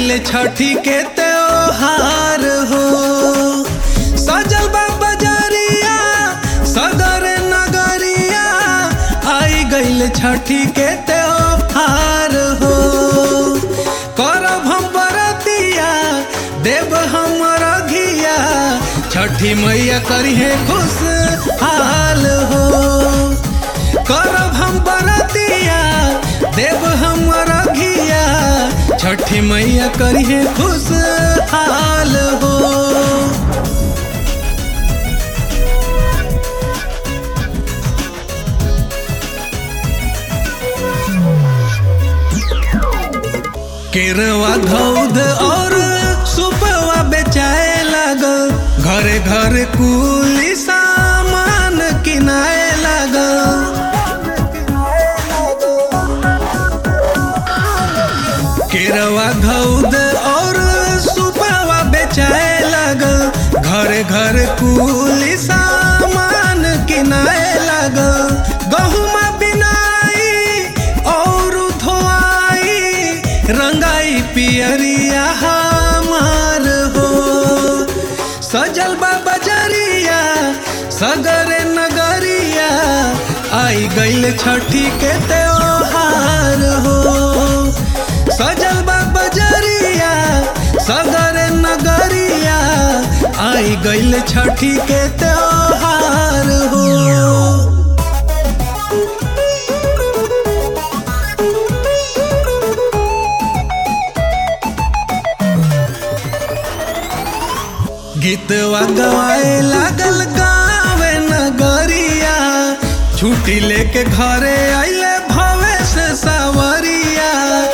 गईल छठी के त्योहार हो सजल बा बजरिया सदर नगरिया आई गईल छठी के त्योहार हो करब हम बरतिया देव हम रघिया छठी मैया करिहे खुश हाल हो करब हम बरतिया देव हम रघिया छठी मैया करिहे खुश हाल हो केरवा धौध और सुपवा बेचाए लगल घरे घर कुली सामान किनाए लगल केरवा धौध और सुपवा बेचाए लगल घरे घर कुली सामान किनाए लगल गहुमा बिनाई और धोआई रंगाई पियरिया हमार हो सजल बा बजरिया सगरे नगरिया आई गईल छठी के त्योहार हो सजल बा बजरिया सगरे नगरिया आई गईल छठी के त्योहार हो गीतवा गवाए लागल गावे नगरिया छुट्टी लेके घरे आइले भवे से सवरिया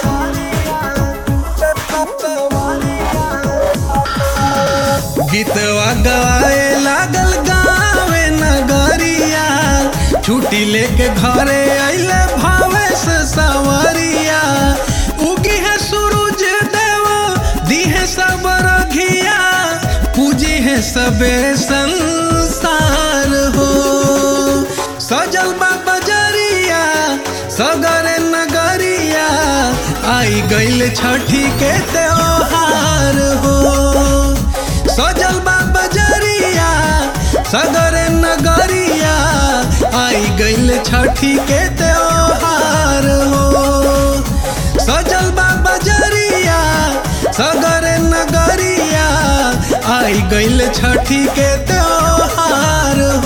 गीतवा गवाए लागल गावे नगरिया छुट्टी लेके घरे आइले भवे से सवरिया उगी है सूरज देव दी है सब रघिया पूजी है सबे संसार हो सजल बा बजरिया सगरे नगरिया आई गईल छठी के त्योहार हो सजल बा बजरिया सगरे नगरिया आई गईल छठी के त्योहार हो सजल बा बजरिया सगरे नगरिया आई गईल छठी के त्योहार